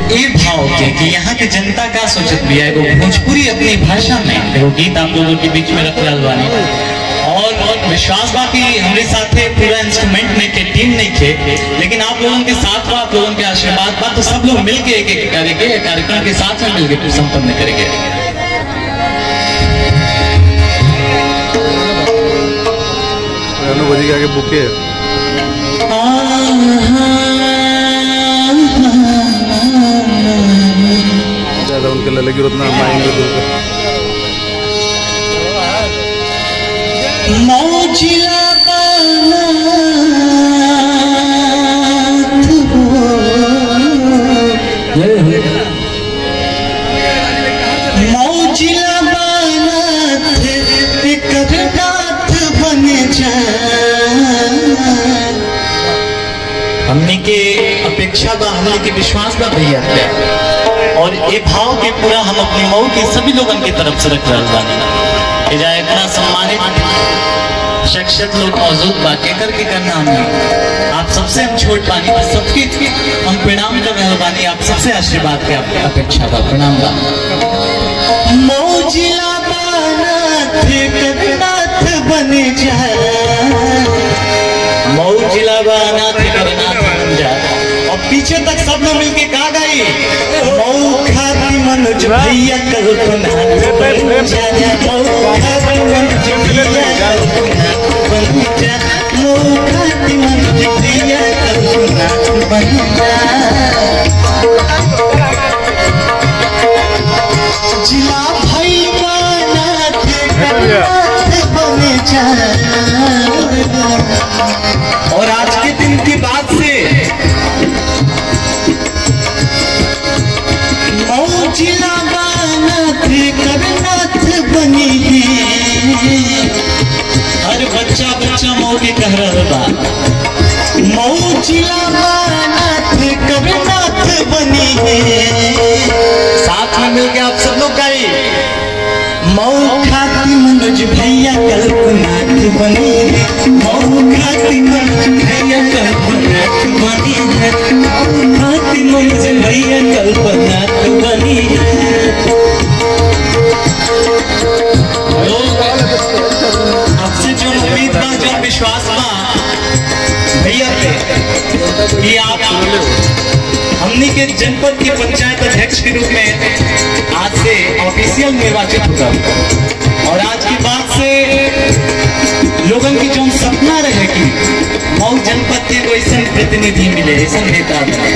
ए भाव के कि यहाँ के जनता का सोचत भी है एगो भोजपुरी अपनी भाषा में एगो गीत आप लोगों के बीच में रख रहल बानी और और विश्वास बा कि हमारे साथ है पूरा इंस्ट्रूमेंट नहीं के टीम नहीं थे लेकिन आप लोगों के साथ बा आप लोगों के आशीर्वाद बा तो सब लोग मिलके एक एक करेंगे एक कार्यक्रम के साथ में मिलके फिर संपन्न करेंगे रानू बजी के आगे बुके है ज्यादा उनके लगे उतना माएंगे दूर पे मौजिला मौजिला बन जा हमने के अपेक्षा बा हमने के विश्वास बा भैया पे और ये भाव के पूरा हम अपनी मऊ के सभी लोगन की तरफ से रख रहल बानी एजा इतना सम्मानित शख्सियत लोग मौजूद बा केकर के करना हमने आप सबसे हम छोट बानी बस सबके हम प्रणाम कर रहल बानी आप सबसे आशीर्वाद के आपके अपेक्षा बा प्रणाम बा मौजिला बानाथ करनाथ बने जा मऊ जिला बा अनाथ करनाथ बन जा और पीछे तक सब लोग मिलके गा गई मऊ खाती मनोज भैया कल्पनाथ बन जा मऊ खाती मनोज भैया कल्पनाथ बन जा मऊ खाती मनोज भैया कल्पनाथ बन जा जिला भाई नाथ करनाथ बन जा और आज के दिन की बात से मऊ जिला बानाथ करनाथ बनी है हर बच्चा बच्चा मऊ के कह रहा बा मऊ जिला बानाथ करनाथ बनी है साथ में मिलके आप सब लोग गाइए मऊ खाती मनोज भैया कल्पनाथ बनी है मऊ खाती मनोज भैया कल्पनाथ बनी है मऊ खाती मनोज भैया कल्पनाथ बनी है लोग आपसे जो उम्मीद बा जो विश्वास बा भैया पे कि आप हमनी के जनपद के पंचायत अध्यक्ष के रूप में आज से ऑफिशियल निर्वाचित होगा और आज की बात से लोगन की जो सपना रहे कि मऊ जनपद के कोई ऐसा प्रतिनिधि मिले ऐसा नेता मिले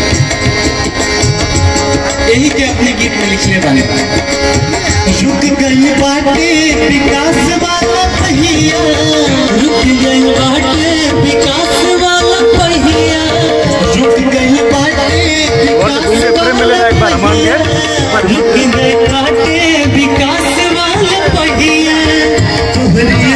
यही के अपने गीत में लिखले बने रुक गई बाटे विकास वाला पहिया रुक गई बाटे विकास वाला पहिया रुक गई बाटे और विकास घूमने फिरे मिलेगा एक बार हमारे लिए। रुक गई बाटे विकास वाला पहिया तोहरे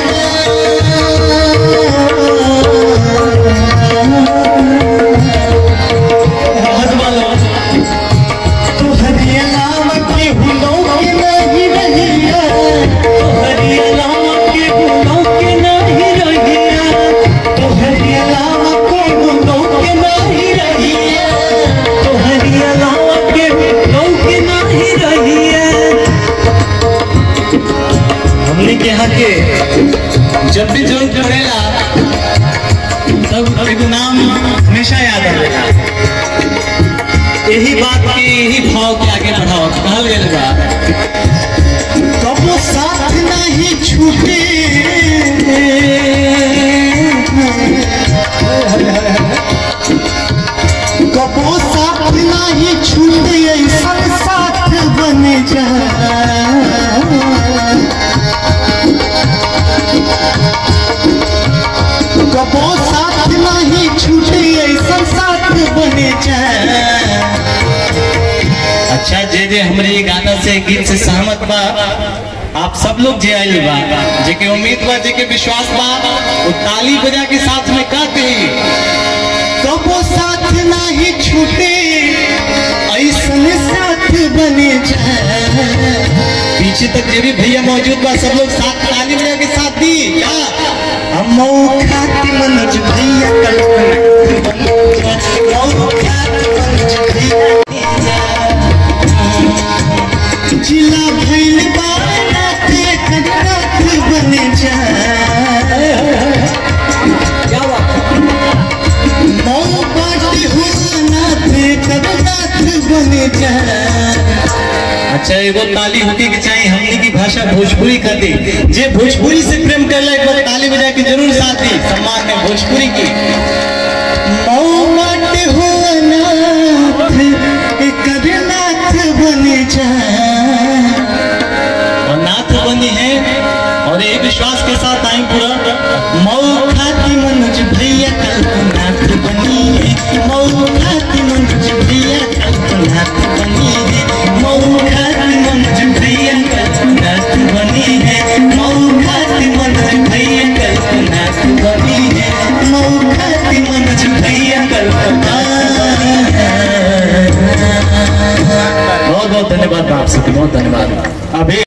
अलावा तोहरे अलावा केहू लौके नहीं रहिया। तोहरे अलावा केहू लौके नहीं रहिया। तोहरे अलावा केहू लौके नहीं रहिया। तोहरे अलावा केहू लौके नहीं रहिया। हमने के यहाँ के जब भी जो पड़ेला तब एगो नाम हमेशा याद आवेला यही बात के यही भाव के आगे बढ़ाओ कहल गेल बा कबो साथ नहीं छूटे कबो साथ नहीं छूटे ऐसा साथ बन जा कबो साथ नहीं छूटे ऐसा साथ बने जा अच्छा जे जे हमरे ये गाना से गीत से सहमत बा आप सब लोग जे आइल बा जे के उम्मीद बा जे के विश्वास बा वो ताली बजा के साथ में का कही कबो साथ नहीं छूटे ऐसन साथ बने जा पीछे तक जे भी भैया मौजूद बा सब लोग साथ ताली बजा के साथ दी क्या हम मऊ खाती मनोज भैया कल्पना मऊ खाती मनोज भैया बन जा अच्छा एगो ताली होके के चाहिए हमने की भाषा भोजपुरी कर दी जे भोजपुरी से प्रेम कर एक बार ताली बजा के जरूर साथ दी सम्मान है भोजपुरी की मौमट हो अनाथ करनाथ बन जा और नाथ बनी है और ये विश्वास के साथ आई पूरा मऊ खाती मनोज भैया कल्पनाथ बनी है मऊ खाती मनोज भैया कल्पनाथ बनी है मऊ खाती मनोज भैया कल्पनाथ बनी है मऊ खाती मनोज भैया कल्पनाथ बनी है मऊ खाती मनोज भैया कल्पनाथ बहुत बहुत धन्यवाद आप सबके बहुत धन्यवाद अभी